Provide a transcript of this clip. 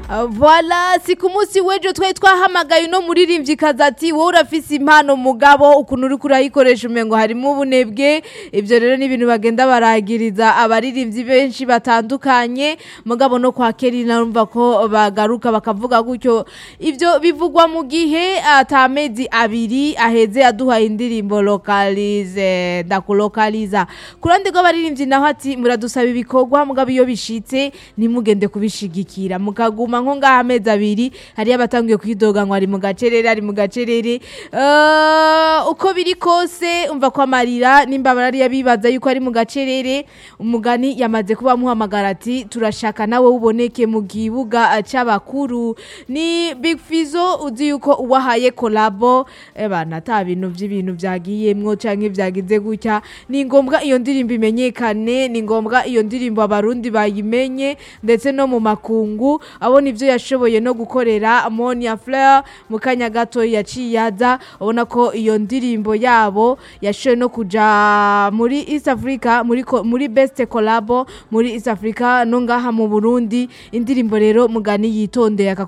Voila si ku munsi w'ejo twari twahamagaye uno muririmvyikazi ati wowe urafise impano mugabo ukuntu uriko urayikoresha umengo harimo ubunebwe ivyo rero ni ibintu bagenda baragiriza abaririmbyi benshi batandukanye mugabo no kwa Kelly narumva ko bagaruka bakavuga gutyo ivyo bivugwa mu gihe ata mezi abiri aheze aduhaye indirimbo localize ndakulokaliza ku ruhande rw'abaririmbyi naho ati muradusaba ibikorwa mugabo iyo bishitse ntimugende kubishigikira mukaguma nko ngaha amezi abiri hariyo abatangiye kwidoga ngo ari mu gacerere ari mu gacerere Eh, uko biri kose umva ko amarira nimba barariya bibaza yuko ari mu gacerere umugani yamaze kuba amuhamagara ati turashaka nawe uboneke mu kibuga eh, c'abakuru ni Big Fizzo uzi yuko uwahaye kolabo ebana ata bintu vy'ibintu vyagiyemwo canke vyagize gutya ni ngombwa iyo ndirimbo imenyekane ni ngombwa iyo ndirimbo abarundi bayimenye ndetse no mu makungu abona ivyo yashoboye no gukorera Monia Fleur mu kanya gato yaciye aza ubona ko iyo ndirimbo yabo yashoboye no kuja muri East Africa muri ko- muri Best Collabo muri East Africa no ngaha mu Burundi indirimbo rero mugani yitondeye